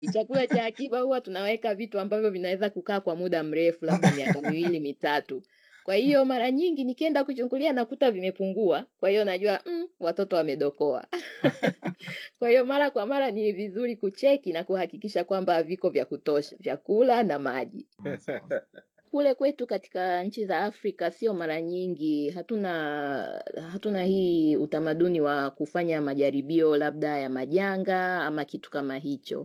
Chakula cha akiba huwa tunaweka vitu ambavyo vinaweza kukaa kwa muda mrefu, labda miaka miwili mitatu. Kwa hiyo mara nyingi nikienda kuchungulia nakuta vimepungua, kwa hiyo najua mm, watoto wamedokoa. Kwa hiyo mara kwa mara ni vizuri kucheki na kuhakikisha kwamba viko vya kutosha, vyakula na maji. Kule kwetu katika nchi za Afrika sio mara nyingi, hatuna hatuna hii utamaduni wa kufanya majaribio labda ya majanga ama kitu kama hicho.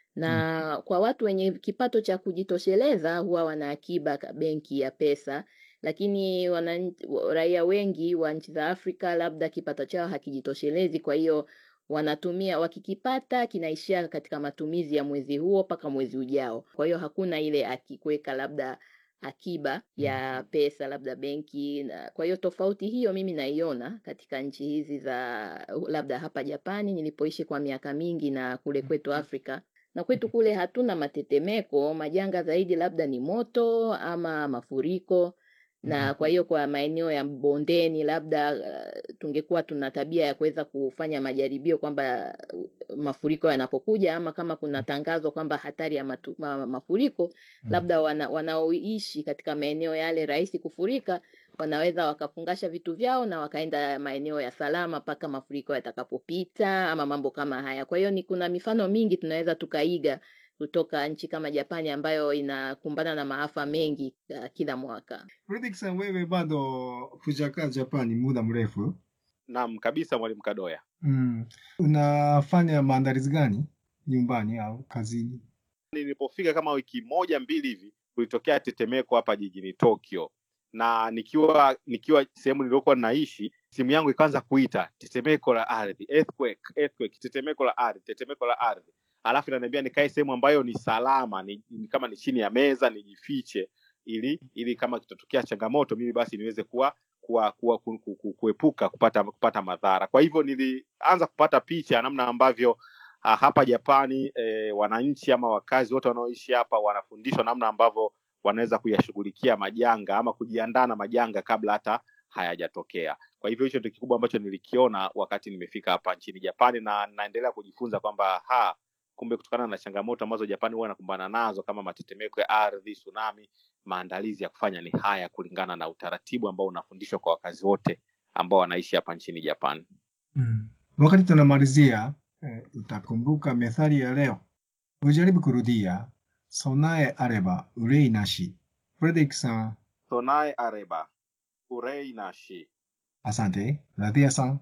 Na kwa watu wenye kipato cha kujitosheleza huwa wana akiba ka benki ya pesa, lakini wana raia wengi wa nchi za Afrika labda kipato chao hakijitoshelezi, kwa hiyo wanatumia wakikipata kinaishia katika matumizi ya mwezi huo mpaka mwezi ujao. Kwa hiyo hakuna ile aki kuweka labda akiba ya pesa labda benki na kwa hiyo tofauti hiyo mimi naiona katika nchi hizi za labda hapa Japani nilipoishi kwa miaka mingi na kule kwetu Afrika na kwetu kule hatuna matetemeko, majanga zaidi labda ni moto ama mafuriko na kwa hiyo kwa maeneo ya bondeni labda uh, tungekuwa tuna tabia ya kuweza kufanya majaribio kwamba uh, mafuriko yanapokuja ama kama kuna tangazo kwamba hatari ya matu, ma, mafuriko labda wana, wanaoishi katika maeneo yale rahisi kufurika wanaweza wakafungasha vitu vyao na wakaenda maeneo ya salama mpaka mafuriko yatakapopita ama mambo kama haya. Kwa hiyo ni kuna mifano mingi tunaweza tukaiga kutoka nchi kama Japani ambayo inakumbana na maafa mengi uh, kila mwaka. Fredrick san, wewe bado hujakaa Japani muda mrefu. Naam, kabisa mwalimu Kadoya. Mm. Unafanya maandalizi gani nyumbani au kazini? Nilipofika kama wiki moja mbili hivi, kulitokea tetemeko hapa jijini Tokyo, na nikiwa nikiwa sehemu niliyokuwa naishi, simu yangu ikaanza kuita tetemeko la ardhi, earthquake, earthquake, tetemeko la ardhi, tetemeko la ardhi, alafu inaniambia nikae sehemu ambayo ni salama, ni, ni kama ni chini ya meza nijifiche, ili ili kama kitatokea changamoto mimi basi niweze kuwa kuwa, kuwa ku, ku, ku, kuepuka kupata kupata madhara. Kwa hivyo nilianza kupata picha namna ambavyo uh, hapa Japani eh, wananchi ama wakazi wote wanaoishi hapa wanafundishwa namna ambavyo wanaweza kuyashughulikia majanga ama kujiandaa na majanga kabla hata hayajatokea. Kwa hivyo hicho ndio kikubwa ambacho nilikiona wakati nimefika hapa nchini Japani, na naendelea kujifunza kwamba ha kumbe kutokana na changamoto ambazo Japani huwa inakumbana nazo kama matetemeko ya ardhi, tsunami, maandalizi ya kufanya ni haya kulingana na utaratibu ambao unafundishwa kwa wakazi wote ambao wanaishi hapa nchini Japani. Mm. Wakati tunamalizia eh, utakumbuka methali ya leo. Ujaribu kurudia. Sonae areba urei nashi. Fredrick san, Sonae areba urei nashi. asante. Radhia san,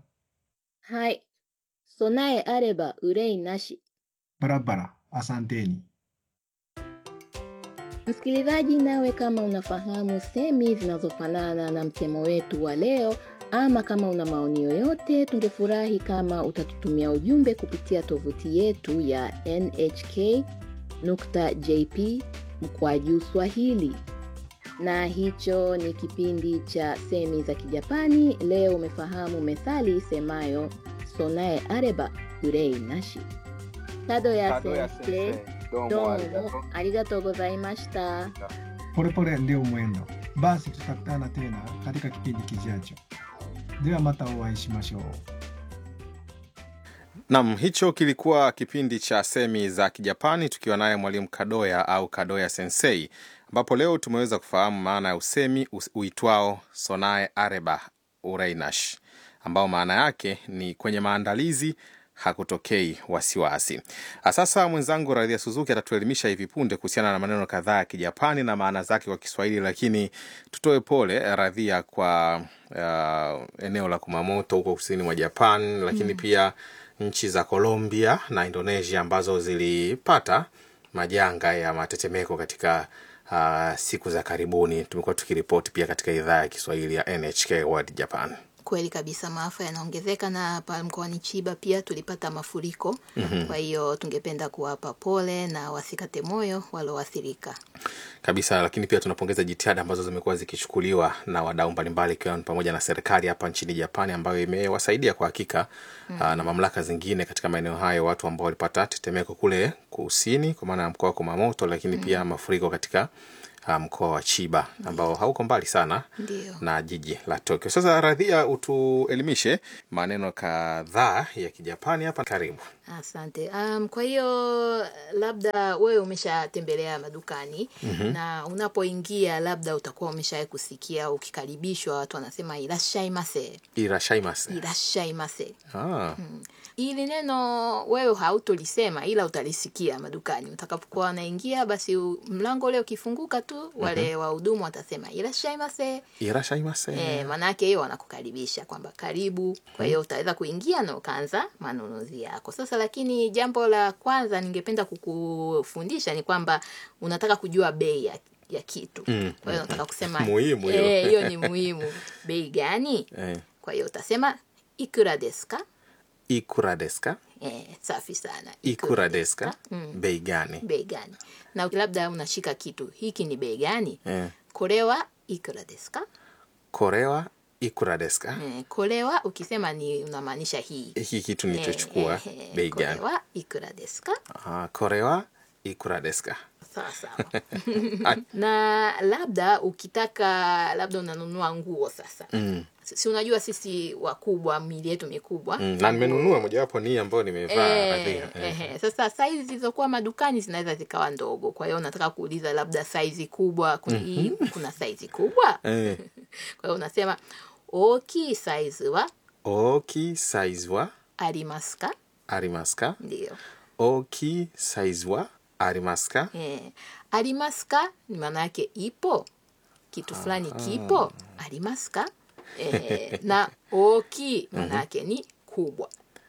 Hai, sonae areba urei nashi. barabara, asanteni. Msikilizaji, nawe kama unafahamu semi zinazofanana na msemo wetu wa leo, ama kama una maoni yoyote, tungefurahi kama utatutumia ujumbe kupitia tovuti yetu ya nhk.jp mkwaju Swahili. Na hicho ni kipindi cha semi za Kijapani. Leo umefahamu methali isemayo sonae areba urei nashi. Kado ya sensei, domo arigatou gozaimashita. Polepole ndio mwendo. Basi tutakutana tena katika kipindi kijacho. De wa mata o会いしましょう。 Nam, hicho kilikuwa kipindi cha semi za Kijapani tukiwa naye mwalimu Kadoya au Kadoya Sensei, ambapo leo tumeweza kufahamu maana ya usemi us- uitwao sonae areba ureinash, ambao maana yake ni kwenye maandalizi hakutokei wasiwasi. Ah, Sasa mwenzangu Radhia Suzuki atatuelimisha hivi punde kuhusiana na maneno kadhaa ya Kijapani na maana zake kwa Kiswahili, lakini tutoe pole Radhia kwa uh, eneo la Kumamoto huko kusini mwa Japan, lakini pia nchi za Colombia na Indonesia ambazo zilipata majanga ya matetemeko katika uh, siku za karibuni. Tumekuwa tukiripoti pia katika idhaa ya Kiswahili ya NHK World Japan. Kweli kabisa, maafa yanaongezeka na pale mkoani Chiba pia tulipata mafuriko. Kwa hiyo tungependa kuwapa pole na wasikate moyo walioathirika. kabisa lakini pia tunapongeza jitihada ambazo zimekuwa zikichukuliwa na wadau mbalimbali ikiwa ni pamoja na serikali hapa nchini japani ambayo imewasaidia kwa hakika mm. na mamlaka zingine katika maeneo hayo watu ambao walipata tetemeko kule kusini kwa maana ya mkoa wa kumamoto lakini mm. pia mafuriko katika ah, mkoa wa Chiba ambao hauko mbali sana Ndio. na jiji la Tokyo. Sasa Radhia, utuelimishe maneno kadhaa ya Kijapani hapa. Karibu. Asante. Um, kwa hiyo labda wewe umeshatembelea madukani na unapoingia labda utakuwa umeshawahi kusikia ukikaribishwa watu wanasema irashaimase, Irashaimase. irashaimase. Ah, Ili neno wewe hautolisema ila utalisikia madukani. Utakapokuwa unaingia basi u- mlango ule ukifunguka tu wale wahudumu watasema irashaimase. irashaimase. Eh, maanake hiyo wanakukaribisha kwamba karibu. Kwa hiyo utaweza kuingia na ukaanza manunuzi yako. Sasa lakini jambo la kwanza ningependa kukufundisha ni kwamba unataka kujua bei ya, ya kitu. Mm, Kwa hiyo unataka kusema Muhimu hiyo. eh, hiyo ni muhimu. Bei gani? Eh, Kwa hiyo utasema ikura desu ka? ikura desu ka? Eh, safi sana. Ikura desu ka? Mm. Bei gani? Bei gani? Na labda unashika kitu, hiki ni bei gani? Eh, Korewa ikura desu ka? korewa ikura desu ka? Eh, korewa ukisema ni unamaanisha hii. Hiki kitu nilichochukua Eh, eh, bei これ gani? はいくらですか Ah, korewa ikura desu ka? sawa sawa na labda ukitaka labda unanunua nguo sasa Mm. si unajua sisi wakubwa mili yetu mikubwa Mm, na nimenunua mojawapo ni hii ambayo nimevaa Eh, Radhia. Eh. ehe. Sasa saizi zilizokuwa madukani zinaweza zikawa ndogo, kwa hiyo unataka kuuliza labda saizi kubwa kuna, hii, kuna saizi kubwa Eh, kwa hiyo unasema oki saizi wa oki size wa arimasu ka arimasu ka? ndio oki size wa arimasu ka? Eh, arimasu ka ni maana yake ipo kitu fulani kipo arimasu ka eh, na oki maana yake ni kubwa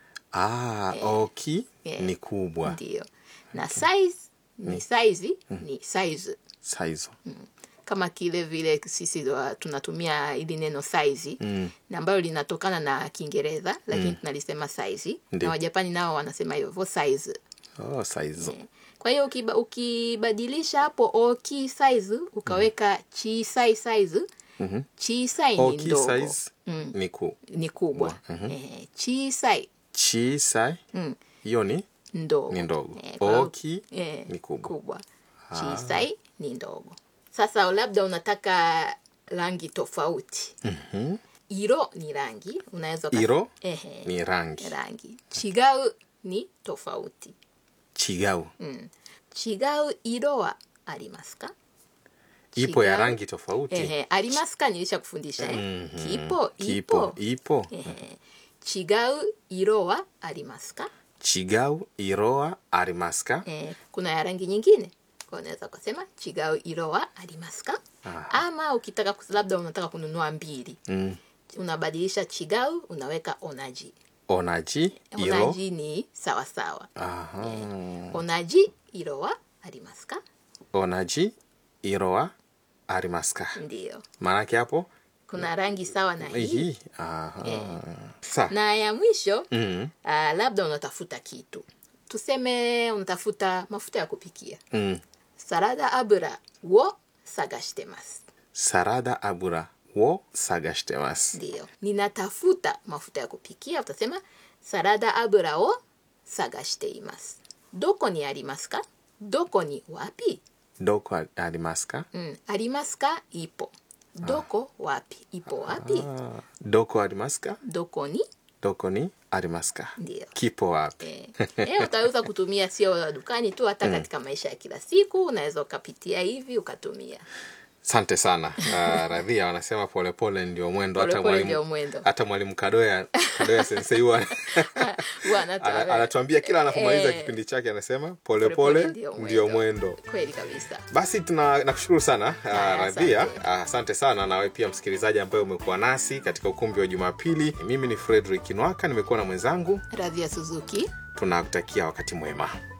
Ah, oki Eh. ni kubwa ndio na size ni saizi ni size size. kama kile vile sisi wa- tunatumia ili neno saizi Mm. na ambayo linatokana na kiingereza lakini tunalisema saizi Ndio. na wajapani nao wanasema hivyo size Oh, size. kwa hiyo ukiba, ukibadilisha hapo oki size ukaweka chisai size Mhm. chisai ni Oki ndogo size Mm. ni ku. ni kubwa eh, chisai Chisai mm, hiyo ni ndogo ni ndogo. Eh, kwa hiyo- Oki eh, ni kubwa. kubwa chisai ni ndogo sasa labda unataka rangi tofauti Mhm. iro ni rangi unaweza ukas- Iro ehe, ni rangi. rangi chigau ni tofauti Chigau. mm. chigau iro wa arimasu ka Ipo ya Chigau- rangi tofauti. ehe, arimasu ka nilisha kufundisha eh? Mhm. kipo Kipo. ipo Ipo. ehe. chigau iro wa arimasu ka Chigau iro wa arimasu ka? eh, kuna ya rangi nyingine kwa unaweza kusema chigau iro wa arimasu ka Ah. ama ukitaka kus- labda unataka kununua mbili Mm. unabadilisha chigau unaweka onaji Onaji iro. onaji ni sawasawa Aha. onaji iro wa arimasu ka Onaji iro wa arimasu ka? ndio Maanake hapo kuna rangi sawa na hii hii. Aha. Sa. na ya mwisho Mm. ah, labda unatafuta kitu tuseme unatafuta mafuta ya kupikia Mm. sarada abura wo sagashitemasu Sarada abura wo sagashitemasu. ndio ninatafuta mafuta ya kupikia utasema sarada abura wo sagashiteimasu doko ni arimasu ka doko ni wapi Doko arimasu ka? mm, arimasu ka ipo doko wapi ipo wapi Ah. Doko arimasu ka? doko ni Doko ni arimasu ka? ndio Kipo wapi? Eh, eh, utaweza kutumia sio dukani tu hata katika maisha ya kila siku unaweza ukapitia hivi ukatumia Asante sana. Uh, Radhia wanasema polepole ndio mwendo. Hata Polepole ndio mwalimu mwendo. hata mwalimu Kadoya Kadoya sensei huwa Huwa anatoa- ana- anatuambia kila anapomaliza Eh, kipindi chake anasema Polepole polepole ndio ndio mwendo. mwendo. kweli kabisa Basi tuna nakushukuru sana uh, Haya, Radhia. asante. Uh, asante sana nawe pia msikilizaji ambaye umekuwa nasi katika ukumbi wa Jumapili. Mimi ni Frederick Nwaka, nimekuwa na mwenzangu. radhia suzuki Tunakutakia wakati mwema.